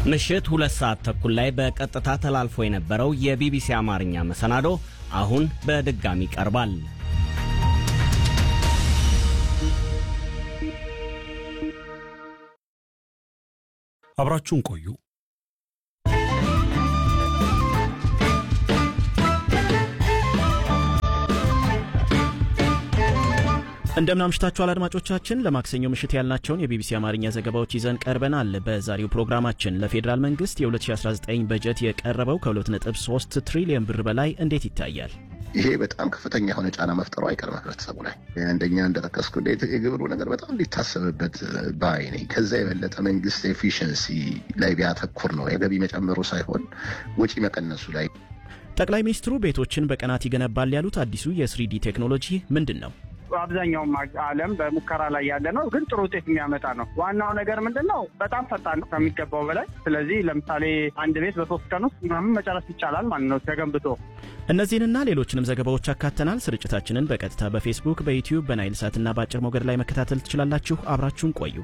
ምሽት ሁለት ሰዓት ተኩል ላይ በቀጥታ ተላልፎ የነበረው የቢቢሲ አማርኛ መሰናዶ አሁን በድጋሚ ቀርባል። አብራችሁን ቆዩ። እንደምን አምሽታችኋል አድማጮቻችን። ለማክሰኞ ምሽት ያልናቸውን የቢቢሲ አማርኛ ዘገባዎች ይዘን ቀርበናል። በዛሬው ፕሮግራማችን ለፌዴራል መንግስት የ2019 በጀት የቀረበው ከ2.3 ትሪሊዮን ብር በላይ እንዴት ይታያል? ይሄ በጣም ከፍተኛ የሆነ ጫና መፍጠሩ አይቀርም ህብረተሰቡ ላይ። አንደኛ እንደጠቀስኩ የግብሩ ነገር በጣም ሊታሰብበት ባይ ነኝ። ከዛ የበለጠ መንግስት ኤፊሽንሲ ላይ ቢያተኩር ነው የገቢ መጨመሩ ሳይሆን ወጪ መቀነሱ ላይ። ጠቅላይ ሚኒስትሩ ቤቶችን በቀናት ይገነባል ያሉት አዲሱ የስሪዲ ቴክኖሎጂ ምንድን ነው? አብዛኛውም ዓለም በሙከራ ላይ ያለ ነው፣ ግን ጥሩ ውጤት የሚያመጣ ነው። ዋናው ነገር ምንድን ነው? በጣም ፈጣን ነው ከሚገባው በላይ። ስለዚህ ለምሳሌ አንድ ቤት በሶስት ቀን ውስጥ ምናምን መጨረስ ይቻላል ማለት ነው ተገንብቶ። እነዚህንና ሌሎችንም ዘገባዎች አካተናል። ስርጭታችንን በቀጥታ በፌስቡክ፣ በዩቲዩብ፣ በናይል ሳትና በአጭር ሞገድ ላይ መከታተል ትችላላችሁ። አብራችሁን ቆዩ።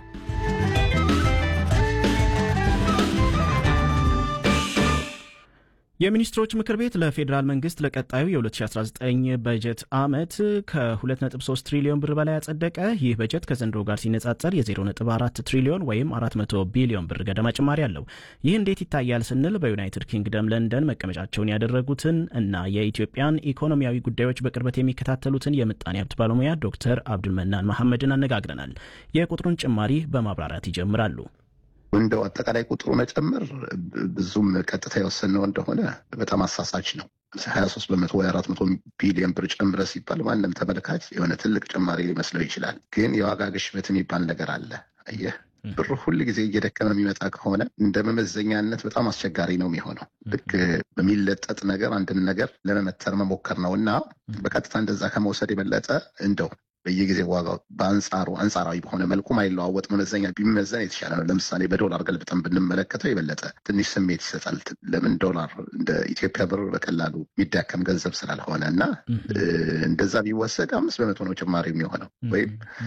የሚኒስትሮች ምክር ቤት ለፌዴራል መንግስት ለቀጣዩ የ2019 በጀት ዓመት ከ2.3 ትሪሊዮን ብር በላይ ያጸደቀ። ይህ በጀት ከዘንድሮ ጋር ሲነጻጸር የ0.4 ትሪሊዮን ወይም 400 ቢሊዮን ብር ገደማ ጭማሪ አለው። ይህ እንዴት ይታያል ስንል በዩናይትድ ኪንግደም ለንደን መቀመጫቸውን ያደረጉትን እና የኢትዮጵያን ኢኮኖሚያዊ ጉዳዮች በቅርበት የሚከታተሉትን የምጣኔ ሀብት ባለሙያ ዶክተር አብዱልመናን መሐመድን አነጋግረናል። የቁጥሩን ጭማሪ በማብራራት ይጀምራሉ። እንደው አጠቃላይ ቁጥሩ መጨመር ብዙም ቀጥታ የወሰነው እንደሆነ በጣም አሳሳች ነው። ሀያ ሶስት በመቶ ወይ አራት መቶ ቢሊዮን ብር ጨምረ ሲባል ማንም ተመልካች የሆነ ትልቅ ጭማሪ ሊመስለው ይችላል። ግን የዋጋ ግሽበት የሚባል ነገር አለ። አየህ ብሩ ሁል ጊዜ እየደከመ የሚመጣ ከሆነ እንደ መመዘኛነት በጣም አስቸጋሪ ነው የሚሆነው። ልክ በሚለጠጥ ነገር አንድን ነገር ለመመተር መሞከር ነው እና በቀጥታ እንደዛ ከመውሰድ የበለጠ እንደው በየጊዜው ዋጋው በአንጻሩ አንጻራዊ በሆነ መልኩ ማይለዋወጥ መመዘኛ ቢመዘን የተሻለ ነው። ለምሳሌ በዶላር ገልብጠን ብንመለከተው የበለጠ ትንሽ ስሜት ይሰጣል። ለምን ዶላር እንደ ኢትዮጵያ ብር በቀላሉ የሚዳከም ገንዘብ ስላልሆነ እና እንደዛ ቢወሰድ አምስት በመቶ ነው ጭማሪ የሚሆነው ወይም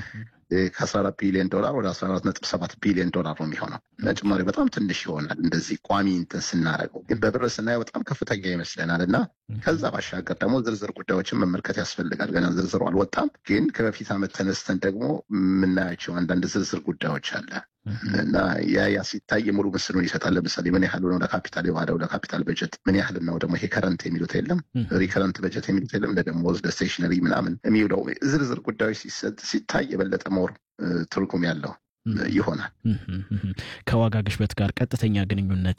ከአስራ አራት ቢሊዮን ዶላር ወደ አስራ አራት ነጥብ ሰባት ቢሊዮን ዶላር ነው የሚሆነው እና ጭማሪ በጣም ትንሽ ይሆናል። እንደዚህ ቋሚ እንትን ስናደርገው ግን በብር ስናየው በጣም ከፍተኛ ይመስለናል እና ከዛ ባሻገር ደግሞ ዝርዝር ጉዳዮችን መመልከት ያስፈልጋል። ገና ዝርዝሩ አልወጣም፣ ግን ከበፊት ዓመት ተነስተን ደግሞ የምናያቸው አንዳንድ ዝርዝር ጉዳዮች አለ እና ያ ያ ሲታይ ሙሉ ምስሉን ይሰጣል። ለምሳሌ ምን ያህል ነው ለካፒታል የዋለው ለካፒታል በጀት ምን ያህል ነው ደግሞ ይሄ ከረንት የሚሉት የለም ሪከረንት በጀት የሚሉት የለም ለደሞዝ ለስቴሽነሪ ምናምን የሚውለው ዝርዝር ጉዳዮች ሲሰጥ ሲታይ የበለጠ ሞር ትርጉም ያለው ይሆናል። ከዋጋ ግሽበት ጋር ቀጥተኛ ግንኙነት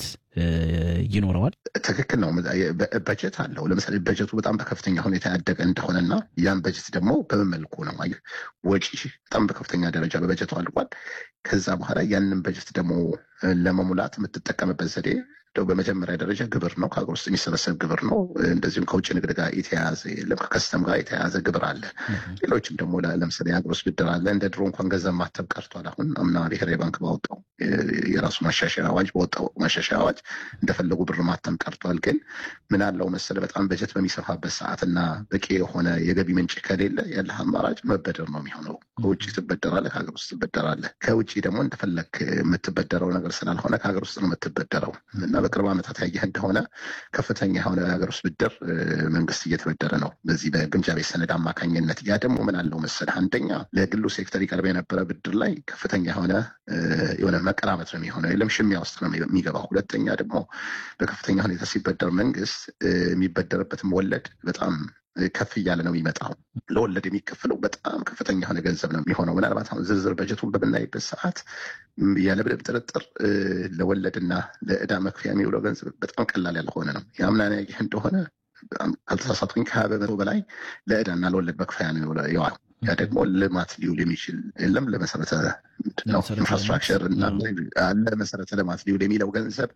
ይኖረዋል። ትክክል ነው። በጀት አለው። ለምሳሌ በጀቱ በጣም በከፍተኛ ሁኔታ ያደገ እንደሆነና ያን በጀት ደግሞ በምን መልኩ ነው ወጪ በጣም በከፍተኛ ደረጃ በበጀቱ አድጓል። ከዛ በኋላ ያንን በጀት ደግሞ ለመሙላት የምትጠቀምበት ዘዴ በመጀመሪያ ደረጃ ግብር ነው። ከሀገር ውስጥ የሚሰበሰብ ግብር ነው። እንደዚሁም ከውጭ ንግድ ጋር የተያያዘ የለም፣ ከከስተም ጋር የተያያዘ ግብር አለ። ሌሎችም ደግሞ ለምሳሌ የሀገር ውስጥ ብድር አለ። እንደ ድሮ እንኳን ገንዘብ ማተብ ቀርቷል። አሁን አምና ብሔራዊ ባንክ ባወጣው የራሱ ማሻሻያ አዋጅ በወጣው ማሻሻያ አዋጅ እንደፈለጉ ብር ማተም ቀርቷል። ግን ምን አለው መሰለ በጣም በጀት በሚሰፋበት ሰዓት እና በቂ የሆነ የገቢ ምንጭ ከሌለ ያለህ አማራጭ መበደር ነው የሚሆነው። ከውጭ ትበደራለህ፣ ከሀገር ውስጥ ትበደራለህ። ከውጭ ደግሞ እንደፈለግ የምትበደረው ነገር ስላልሆነ ከሀገር ውስጥ ነው የምትበደረው እና በቅርብ ዓመታት ያየህ እንደሆነ ከፍተኛ የሆነ የሀገር ውስጥ ብድር መንግስት እየተበደረ ነው በዚህ በግምጃ ቤት ሰነድ አማካኝነት። ያ ደግሞ ምን አለው መሰለህ አንደኛ ለግሉ ሴክተር ይቀርብ የነበረ ብድር ላይ ከፍተኛ የሆነ የሆነ መቀራመት ነው የሚሆነው፣ የለም ሽሚያ ውስጥ ነው የሚገባው። ሁለተኛ ደግሞ በከፍተኛ ሁኔታ ሲበደር መንግስት የሚበደርበትም ወለድ በጣም ከፍ እያለ ነው የሚመጣው። ለወለድ የሚከፍለው በጣም ከፍተኛ የሆነ ገንዘብ ነው የሚሆነው። ምናልባት አሁን ዝርዝር በጀቱን በምናይበት ሰዓት ያለምንም ጥርጥር ለወለድና ለዕዳ መክፈያ የሚውለው ገንዘብ በጣም ቀላል ያልሆነ ነው። የአምናን ያየህ እንደሆነ ካልተሳሳትኩኝ ከሀያ በመቶ በላይ ለዕዳና ለወለድ መክፈያ ነው የዋለው። ያ ደግሞ ልማት ሊውል የሚችል የለም ለመሰረተ ኢንፍራስትራክቸር እና ለመሰረተ ልማት ሊውል የሚለው ገንዘብ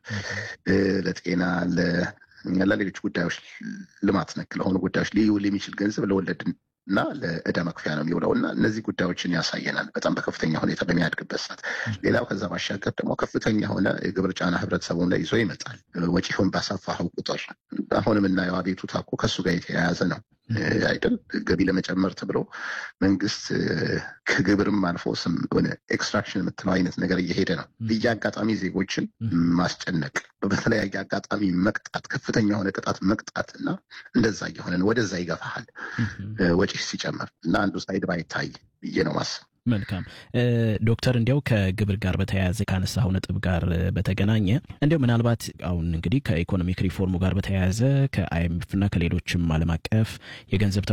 ለጤና ለሌሎች ጉዳዮች ልማት ነክ ለሆኑ ጉዳዮች ሊውል የሚችል ገንዘብ ለወለድ እና ለዕዳ መክፈያ ነው የሚውለው እና እነዚህ ጉዳዮችን ያሳየናል በጣም በከፍተኛ ሁኔታ በሚያድግበት ሰዓት። ሌላው ከዛ ባሻገር ደግሞ ከፍተኛ የሆነ የግብር ጫና ህብረተሰቡን ላይ ይዞ ይመጣል። ወጪውን ባሰፋኸው ቁጥር አሁን የምናየው አቤቱታ እኮ ከሱ ጋር የተያያዘ ነው። አይደል ገቢ ለመጨመር ተብሎ መንግስት ከግብርም አልፎ ስም ሆነ ኤክስትራክሽን የምትለው አይነት ነገር እየሄደ ነው። በየአጋጣሚ ዜጎችን ማስጨነቅ፣ በተለያየ አጋጣሚ መቅጣት፣ ከፍተኛ የሆነ ቅጣት መቅጣት እና እንደዛ እየሆነ ወደዛ ይገፋሃል ወጪ ሲጨምር እና አንዱ ሳይድ ባይታይ ብዬ ነው ማስብ። መልካም ዶክተር፣ እንዲያው ከግብር ጋር በተያያዘ ካነሳው ነጥብ ጋር በተገናኘ እንዲያው ምናልባት አሁን እንግዲህ ከኢኮኖሚክ ሪፎርሙ ጋር በተያያዘ ከአይኤምኤፍ እና ከሌሎችም ዓለም አቀፍ የገንዘብ